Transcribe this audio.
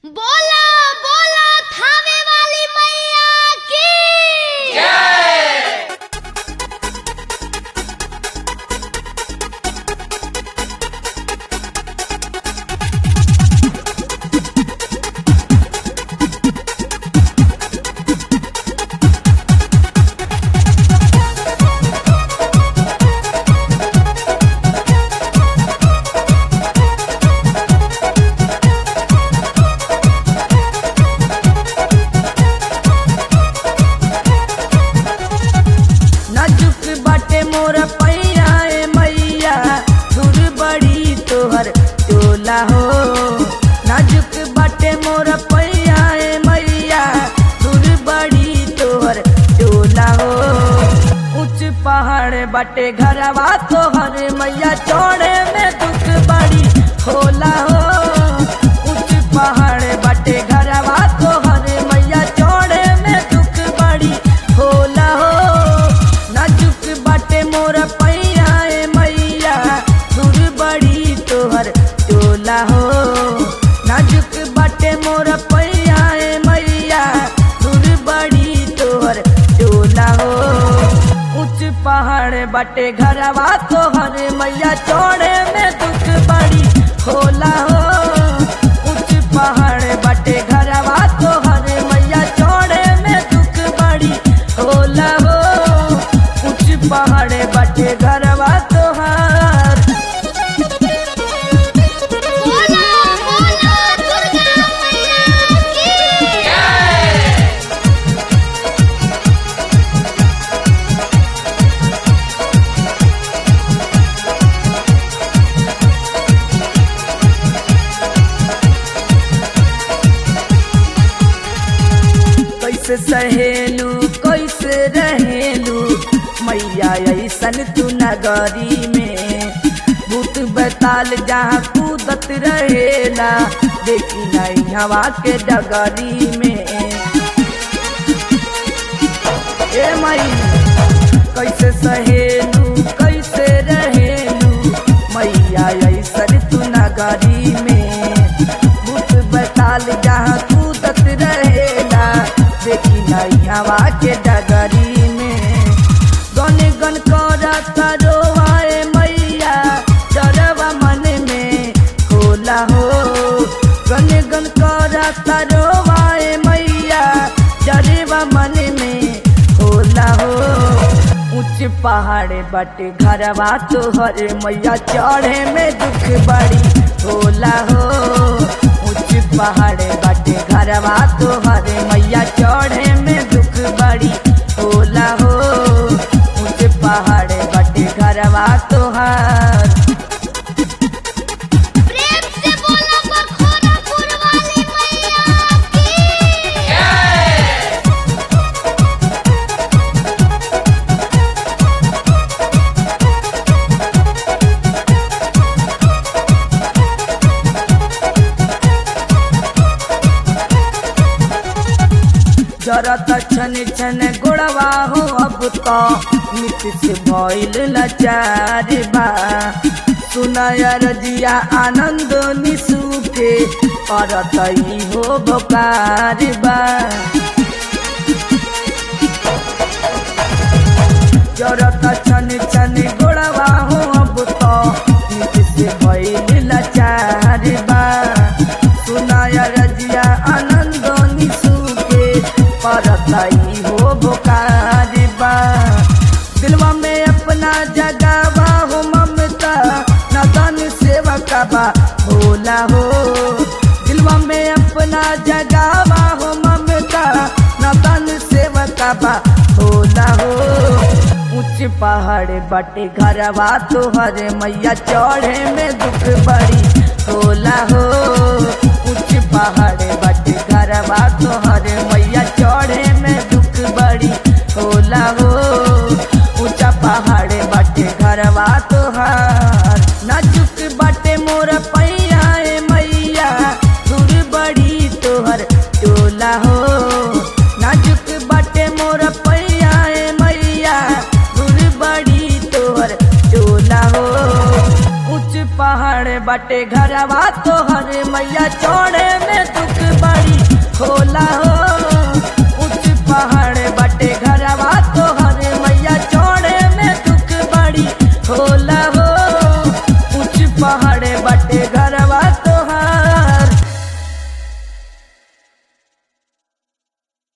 बोला बोला थावे वाली मैया की नाजुक बाटे मोर पैया ए मैया दूर बड़ी तोहर टोला हो नाजुक बाटे मोर पैया ए मैया दूर बड़ी तोहर टोला हो ऊंच पहाड़ बाटे घरवा तोहर मैया चौड़े में दुख बड़ी होला हो ऊंच पहाड़ बाटे घरवा तोहर मैया चौड़े में दुख बड़ी होला हो नाजुक बाटे मोर पैया ए मैया दूर बड़ी तोहर टोला हो नाजुक बाटे मोर पैया ए मैया दूर बड़ी तोहर टोला हो ऊंच पहाड़ बाटे घरवा तोहर मैया चौड़े में दुख बड़ी होला हो ऊंच पहाड़ बाटे घरवा तोहर मैया चौड़े में दुख बड़ी होला हो ऊंच पहाड़ बाटे घरवा तोहर बोला बोला दुर्गा मैया की कैसे सहेलू कैसे रहेलू मैया ऐसन तू नगरी में भूत बताल जहाँ कूदत रहेला देखी नहीं हवा के डगरी में ए मई कैसे सहेलू कैसे रहेलू मैया ऐसन तू नगरी में भूत बताल जहाँ कूदत रहेला देखी नहीं हवा के डगरी में गन गन करत रोवाए मैया डरवा मन में खोला हो गन गन करत रोवाए मैया डरवा मन में होला हो ऊंच पहाड़ बटे घरवा तोहर मैया चढ़े में दुख बड़ी होला हो ऊंच पहाड़ बटे घरवा तोहर मैया चढ़े में दुख बड़ी होला हो ऊंच पहाड़ बटे घरवा तोहर प्रेम से बोला बखोरापुर वाली मैया की जरत छन छन गोड़वा हो अब तो मिट से भइल लाचार बा सुनय रजिया आनंद निसु के करत ई हो बोकार बा जरत छन छन गोड़वा हो अब तो मिट से भइल लाचार बा सुनय रजिया आनंद निसु के परतई हो बोकार बा दिलवा में अपना जगावा हो ममता नदन सेवक बा भोला हो दिलवा में अपना जगावा हो ममता नदन सेवक बा भोला हो ऊंच पहाड़ बटे घरवा तोहर मैया चढ़े में दुख बड़ी होला हो ऊंच पहाड़ बटे घरवा तोहर मैया चढ़े में दुख बड़ी होला हो ऊंचा पहाड़ बटे घरवा तोहर नाजुक बटे मोर पैया ए मैया दूर बड़ी तोहर टोला हो नाजुक बटे मोर पैया ए मैया दूर बड़ी तोहर टोला हो ऊंच पहाड़ बाटे घरवा तोहर मैया चौड़े में दुख होला हो